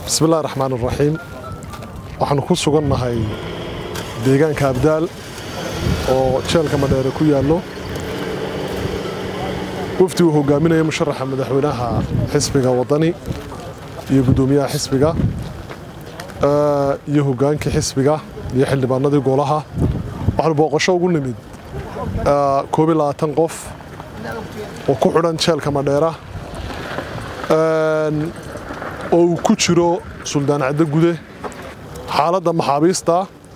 bismillahi raxmaan iraxiim waxaanu ku sugannahay deegaanka abdaal oo jeelka madheere ku yaallo wafdi uu hogaaminaya musharaxa madaxweynaha xisbiga waddani iyo guddoomiyaha xisbiga iyo hoggaankii xisbiga iyo xildhibaanadii golaha waxaanu booqasho ugu nimid koob iyo labaatan qof oo ku xidhan jeelka madheera oo uu ku jiro suldaan caddo gude xaaladda maxaabiista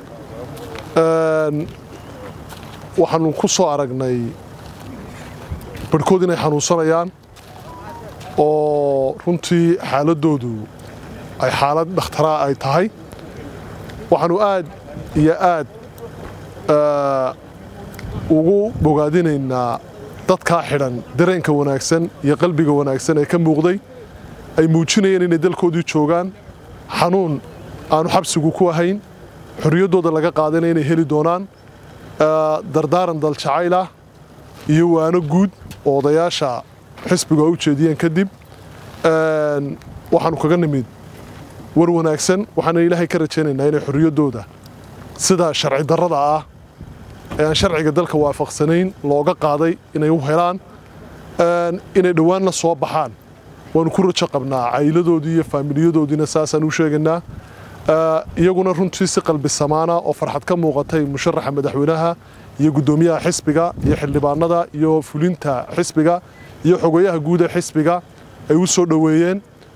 waxaanu ku soo aragnay barhkood inay xanuunsanayaan oo runtii xaaladdoodu ay xaalad dhakhtaraa ay tahay waxaanu aad iyo aad ugu bogaadinaynaa dadkaa xidhan dareenka wanaagsan iyo qalbiga wanaagsan ee ka muuqday ay muujinayeen inay dalkoodii joogaan xanuun aanu xabsigu ku ahayn xorriyaddooda laga qaadana inay heli doonaan dardaaran daljacaylah iyo waano guud oo odayaasha xisbigu ay u jeediyeen kadib waxaanu kaga nimid war wanaagsan waxaana ilaahay ka rajaynaynaa inay xorriyaddooda sida sharci darrada ah ee aan sharciga dalka waafaqsanayn looga qaaday inay u helaan inay dhowaanna soo baxaan waanu ku rajo qabnaa cailadoodii iyo faamiliyadoodiina saasaan u sheegaynaa iyaguna runtii si qalbi samaana oo farxad ka muuqatay musharaxa madaxweynaha iyo guddoomiyaha xisbiga iyo xildhibaanada iyo fulinta xisbiga iyo xogayaha guud ee xisbiga ay u soo dhoweeyeen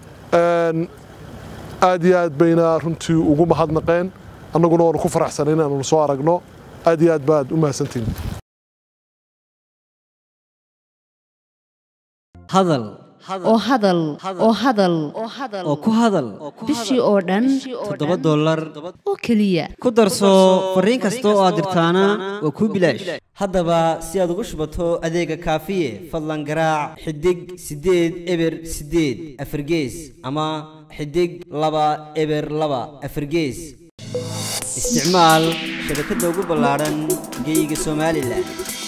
aad iyo aad bayna runtii ugu mahadnaqeen annaguna waanu ku faraxsanay inaanu soo aragno aad iyo aad baad u mahadsantihin hadal oo hadal oo hadal oo ku hadal bishii oo dhan toddoba dollar oo keliya ku darso fariin kasta oo aad dirtaana waa kuu bilaash haddaba si aad ugu shubato adeega kaafiye fadlan garaac xidig siddeed eber siddeed afargees ama xidig laba eber laba afargees isticmaal shabakadda ugu ballaadhan geyga somalilan